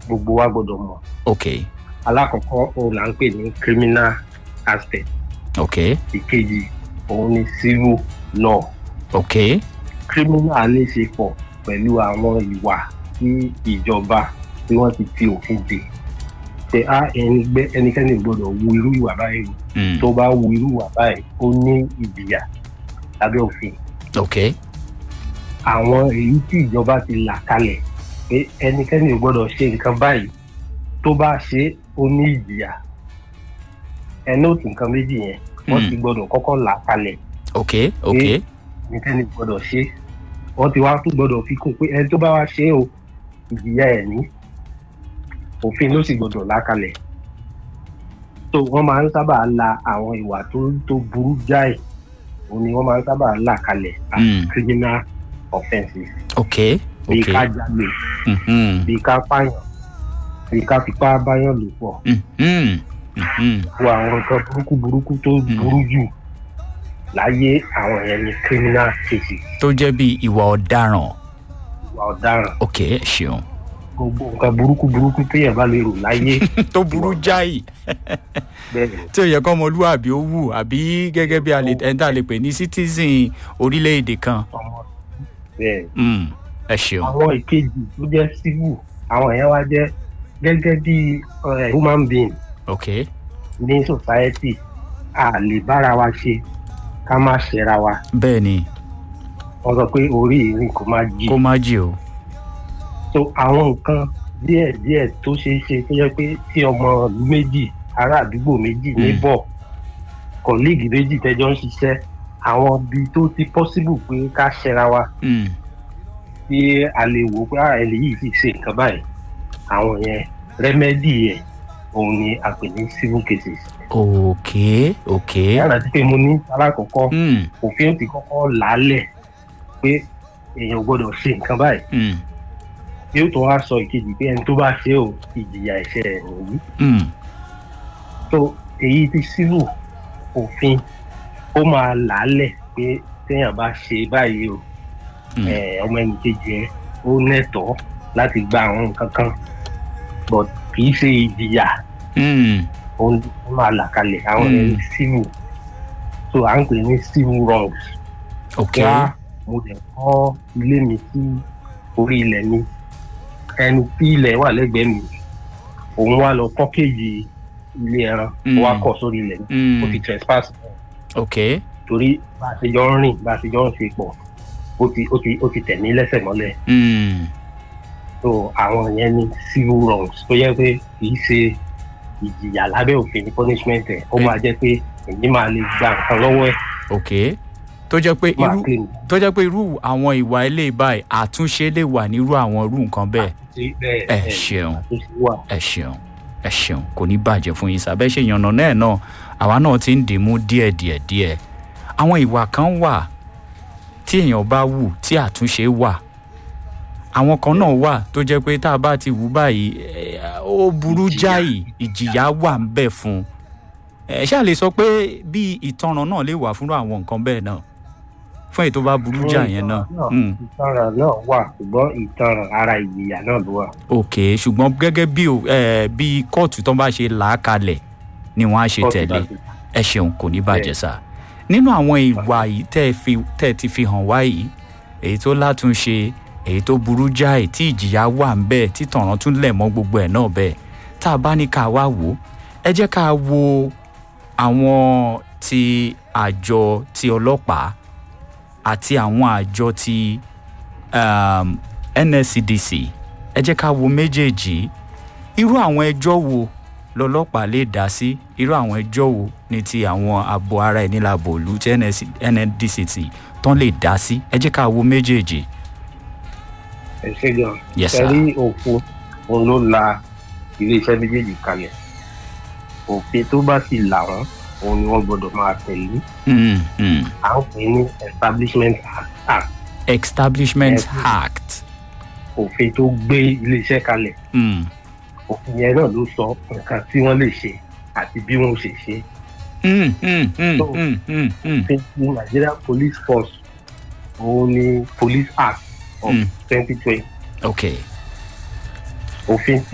gbogbo wa gbọ́dọ̀ mọ̀ ok alákọ̀ọ́kọ́ òun là ń pè ní criminal aspect ok ìkejì òun ni civil law ok criminal ní í ṣe pọ̀ pẹ̀lú àwọn ìwà tí ìjọba tí wọ́n ti fi òfin dè ṣe á ẹni gbé ẹnikẹ́ni ò gbọ́dọ̀ wu irú ìwà báyìí o. mm. tó bá wu irú ìwà báyìí ó ní ìjìyà lábẹ́ òfin ok àwọn èyí tí ìjọba ti là kalẹ̀ pé ẹnikẹ́ni ò gbọ́dọ̀ ṣe nǹkan báyìí tó bá ṣe é, ó ní ìjìyà ẹni òtún nǹkan méjì yẹn wọ́n Mm. ti gbọ́dọ̀ kọ́kọ́ là kalẹ̀ ok ok ẹnikẹ́ni ò gbọ́dọ̀ ṣe é. wọ́n ti wá tún gbọ́dọ̀ fi kún pé ẹni tó bá wá ṣe é o ìjìyà ẹ̀ ní òfin ló sì gbọ́dọ̀ là kalẹ̀ tó wọ́n máa ń sábà la àwọn ìwà tó tó burú jáì òun ni wọ́n máa ń sábà là kalẹ̀ as Mm. criminal offences ok bíi ok ká jalè Mhm. bíi ká pààyàn bíi ká fipá báyàn lò pọ̀ Mhm. Mhm. wo àwọn nǹkan burúkú burúkú tó burú jù láyé àwọn yẹn ni criminal cases tó jẹ́ bí ìwà ọ̀daràn ìwà ọ̀daràn ok ẹ ṣeun gbogbo nǹkan burúkú burúkú téèyàn bá lè rò láyé tó burú jáì bẹ́ẹ̀ ni tí ò yẹ kọ́ ọmọlúwàbí ó wù àbí gẹ́gẹ́ bí ẹni tá a lè pè ní citizen orílẹ̀-èdè kan ọmọ bẹ́ẹ̀ ni. Mm. ẹ ṣeun àwọn ìkejì tó jẹ́ civil àwọn yẹn wá jẹ́ gẹ́gẹ́ bí eh, human being ok ní society a lè bára wa ṣe ká má ṣẹra wa bẹ́ẹ̀ ni wọ́n sọ pé orí ìrìn kò má jí kó má jì o so àwọn nǹkan díẹ̀ díẹ̀ tó ṣeé ṣe tó yẹ pé tí ọmọ ìlú méjì ará àdúgbò méjì Mm. níbọ̀ kọ̀líìgì méjì tẹ́jọ́ ń ṣiṣẹ́ àwọn ibi tó ti possible pé ká ṣẹra wa Mm. tí a lè wò pé ara ẹni yìí ti ṣe nǹkan báyìí àwọn yẹn rẹ́mẹ́dì yẹn òun ni a pè ní civil cases. ok ok yàrá tí pé mo ní alákọ̀ọ́kọ́ Mm. òfin ó ti kọ́kọ́ làálẹ̀ pé èèyàn ò gbọ́dọ̀ ṣe nǹkan báyìí Mm. yóò tó wá sọ ìkejì pé ẹni tó bá ṣe ò ìjìyà ẹ̀ṣẹ̀ ẹ̀ nìyí. Mm. so èyí ti civil òfin ó máa làálẹ̀ pé téèyàn bá ṣe báyìí o Mm. eh, ọmọ ẹnì kejì ẹ ó nẹ́tọ̀ọ́ láti gba àwọn nǹkan kan but kì í ṣe ìjìyà Mm. òun ló máa là kalẹ̀ àwọn Mm. ẹni civil so à ń pè ní civil wrongs ok wá mo dẹ̀ kọ́ ilé mi sí orí ilẹ̀ mi ẹni tí ilẹ̀ wà lẹ́gbẹ̀ẹ́ mi òun wá lọ kọ́ kéèjì ilé ẹran ó wá Mm. kọ́ sórí ilẹ̀ mi Mm. ó ti trespass ok torí bá a ṣe jọ ń rìn bá a ṣe jọ ń ṣe pọ̀ ó ti ó ti ó ti tẹ̀ mí lẹ́sẹ̀ mọ́lẹ̀ Mm. so àwọn yẹn ní civil wrongs tó yẹ pé kì í ṣe ìjìyà lábẹ́ òfin ní punishment ẹ̀ ó Eh. máa jẹ́ pé èyí máa lè gba nǹkan lọ́wọ́ ẹ̀ ok tó jẹ́ pé máa irú claim tó jẹ́ pé irú àwọn ìwà ilé báyìí àtúnṣe lè wà nírú àwọn irú nǹkan bẹ́ẹ̀ sí bẹ́ẹ̀ ẹ bẹ́ẹ̀ ṣeun tó ṣe wà. ẹ ṣeun ẹ ṣeun kò ní bàjẹ́ fún yín sábẹ́ ṣe yànnà náà náà àwa náà ti ń dìímú díẹ̀ díẹ̀ díẹ̀ àwọn ìwà kan wà tí èèyàn bá wù tí àtúnṣe wà àwọn kan náà wà tó jẹ́ pé tá a bá ti wù báyìí eh, ó burú Ìjìyà. jáì ìjìyà wà ń bẹ̀ fún un ẹ ṣáà lè sọ pé bí ìtanràn náà lè wà fún àwọn nǹkan bẹ́ẹ̀ náà fún èyí tó bá burú jà yẹn náà. Mm ìtanràn náà wà ṣùgbọ́n ìtanràn ara ìjìyà náà ló wà. ok ṣùgbọ́n gẹ́gẹ́ bí o- eh, bí kóòtù tó bá ṣe là á kalẹ̀ ni wọ́n á ṣe tẹ̀lé ẹ ṣeun kò ní bàjẹ́ sá nínú àwọn ìwà yìí tẹ́ ẹ fi tẹ́ ẹ ti fi hàn wá yìí èyí tó látúnṣe èyí tó burú jáì tí ìjìyà wà ń bẹ́ẹ̀ tí tọ̀ràn tún lẹ̀ mọ́ gbogbo ẹ̀ náà bẹ́ẹ̀ tá a bá ní ká wá wò ó ẹ jẹ́ ká wo àwọn ti àjọ ti ọlọ́pàá àti àwọn àjọ ti um, nscdc ẹ jẹ́ ká wo méjèèjì irú àwọn ẹjọ́ wo lọ́lọ́pàá lè dá sí irú àwọn ẹjọ́ wo ní ti àwọn ààbò ara ẹni láàbò òlu tí NSC nndct tán lè dá sí ẹ jẹ́ ká wo méjèèjì. ẹ ṣe gan. Yes, sir. sẹ́rí òfin òun ló la iléeṣẹ́ méjèèjì kalẹ̀ òfin tó bá sì là wọ́n òun ni wọ́n gbọ́dọ̀ máa tẹ̀lé Mm, mm. à ń pè ní establishment act establishment Yes. act. òfin tó gbé iléeṣẹ́ kalẹ̀ Mm. òfin yẹn náà ló sọ nǹkan tí wọ́n lè ṣe àti bí wọ́n ṣe ṣe Mm, mm, mm, So- mm, mm, mm. òfin ti Nigeria Police Force òun ni Police Act of Mm. twenty twenty okay òfin